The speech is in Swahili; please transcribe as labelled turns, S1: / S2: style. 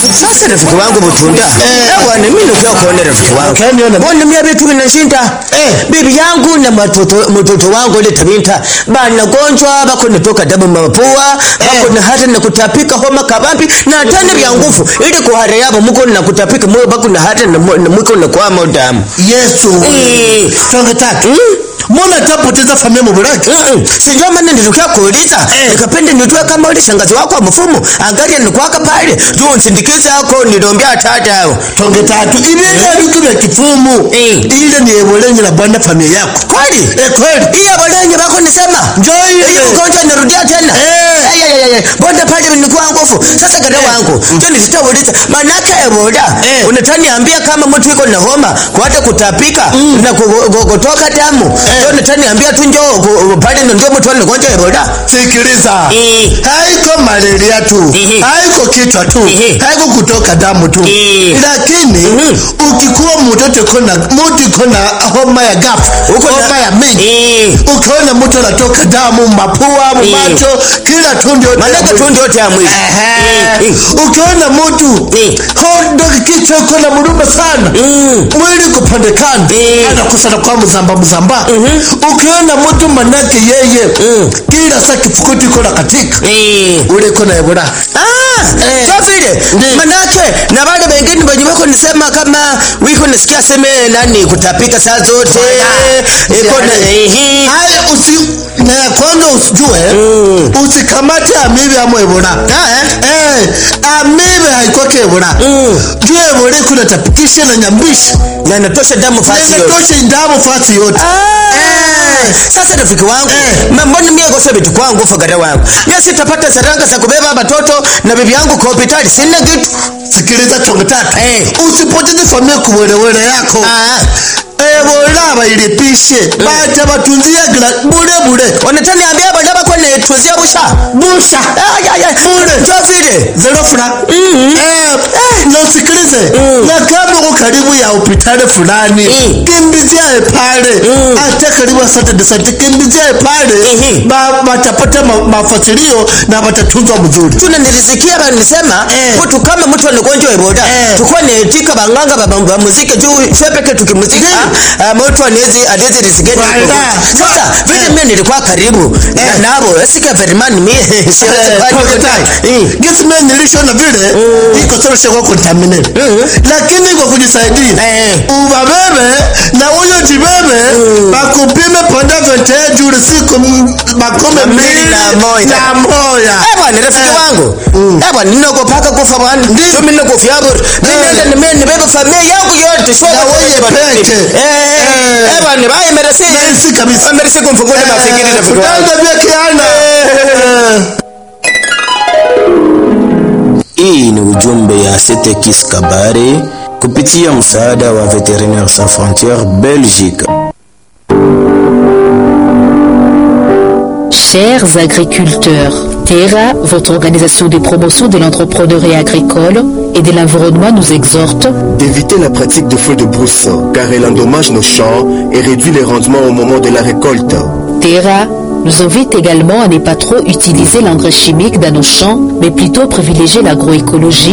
S1: Sasa rafiki wangu Butunda, eh bwana, mimi ndio kuona rafiki wangu.
S2: Ukaniona?
S1: Mbona mimi vitu vinashinda?
S2: Eh.
S1: Bibi yangu na matoto mtoto wangu ile tabinta bana gonjwa bako nitoka damu mapua bako na hata na kutapika homa kabambi na tena vya nguvu ili kuhara yabo muko na kutapika moyo bako na hata na mo- na muko na kwa damu.
S2: yesu
S1: Eh.
S2: tonge tatu mbona tapoteza familia mubulaki
S1: Mm-mm. Sijua maana nilikuwa kuuliza
S2: Eh.
S1: nikapenda nitue kama ule shangazi wako wa mfumo angalia nikwaka pale juu nsindikize yako nilombea tata yao
S2: tonge tatu ibinga bitu bya kifumu
S1: Eh.
S2: ile ni ebolenye na bwana familia yako
S1: kweli
S2: Eh, kweli
S1: hiyo bolenye bako nisema
S2: Njoo ile.
S1: hiyo ugonjwa inarudia tena
S2: Eh.
S1: Ay, ay, ay, ay. bonde pale nilikuwa nguvu sasa kada wangu ndio nilitauliza manake ebola
S2: Eh.
S1: unataniambia kama mtu iko na homa kuata kutapika na ku- ku- kutoka damu ndio unataniambia tu njoo ku- pale ndio mtu anagonjwa ebola
S2: sikiliza
S1: Eh.
S2: haiko malaria tu
S1: Ehe.
S2: haiko kichwa tu
S1: Ehe.
S2: haiko kutoka damu tu
S1: Eh.
S2: lakini ukikuwa mtoto kona mtu kona homa ya gafu
S1: Uko na-
S2: homa ya mingi
S1: Eh.
S2: ukaona mtu anatoka damu mapua macho kila tundu yote ya
S1: manake
S2: mwili.
S1: tu ndio ya mwili
S2: Ehe.
S1: Eh,
S2: ukiona mtu
S1: Eh.
S2: hondo kichwa iko na muruma sana
S1: Mm.
S2: mwili kupandekana
S1: Eh.
S2: anakusana kwa mzamba mzamba ukiona mtu manake yeye
S1: Mm.
S2: kila saa kifukuti iko na katika
S1: Eh.
S2: ule iko na ebola
S1: Ah,
S2: Eh.
S1: so vile
S2: Ndiyo.
S1: manake na wale wengine wenye wako nisema kama wiko nasikia seme nani kutapika saa zote
S2: Wala.
S1: iko na
S2: Yaani.
S1: ehe
S2: haya usi na ya kwanza usijue usikamate amibe amo ebola eh amibe haikwake ebola juu ebola kuna tapikisha na nyambisha
S1: na natosha damu fasi yote
S2: inatosha ndamu fasi yote
S1: Ah, sasa rafiki wangu
S2: Eh.
S1: ma- mbona mie kosa vitu kwangu fagara wangu mie sitapata saranga za kubeba watoto na bibi yangu kwa hospitali sina kitu
S2: sikiliza tonge tatu
S1: Eh.
S2: usipoteze familia kuwelewele yako
S1: Ah.
S2: ebola bailipishe baja batunzia gira bure bure
S1: wanataniambia bana bako netuzia busha
S2: busha bure
S1: jo vile
S2: zerofula na usikilize na kama uko karibu ya hospitali fulani
S1: Mm.
S2: kimbiziae pale hata karibu asante sante kimbiziae pale
S1: Mhm.
S2: ba- batapata ma- mafasilio na batatunzwa mzuri
S1: tuna nilisikia banisema
S2: Eh.
S1: mtu kama mtu anagonjwa eboda
S2: Eh.
S1: tukua netika banganga ba- ba muziki juu shepeke tukimuzika ah, mtu anezi anezi risikeni
S2: Wala.
S1: sasa vile
S2: Eh.
S1: mimi nilikuwa karibu na
S2: Eh.
S1: nabo sika verimani mimi siwezi kwani Eh.
S2: gisme nilishona vile iko sana shaka contaminate lakini kwa kujisaidia
S1: Eh.
S2: ubabebe na huyo jibebe bakupime panda vente juu siku m- makome mbili
S1: na moja.
S2: na moja
S1: Eh bwana rafiki
S2: Eh.
S1: wangu. Eh bwana ninakopaka kufa bwana. Ndio mimi nakofia bora. Mimi
S2: Eh.
S1: nenda nime nibebe familia yangu yote sio
S2: Na wewe peke.
S1: Eh eh.
S2: Eh.
S1: Eh bwana bye merci.
S2: Merci kabisa.
S1: Merci kumfungua mafikiri rafiki wangu.
S2: Kutanga vya kiana
S3: Hii ni ujumbe ya Setekis Kabare kupitia msaada wa Veterinaires Sans Frontières Belgique.
S4: Chers agriculteurs, Terra, votre organisation de promotion de l'entrepreneuriat agricole et de l'environnement nous exhorte
S5: d'éviter la pratique de feux de brousse car elle endommage nos champs et réduit les rendements au moment de la récolte.
S4: Terra nous invite également à ne pas trop utiliser l'engrais chimique dans nos champs, mais plutôt privilégier l'agroécologie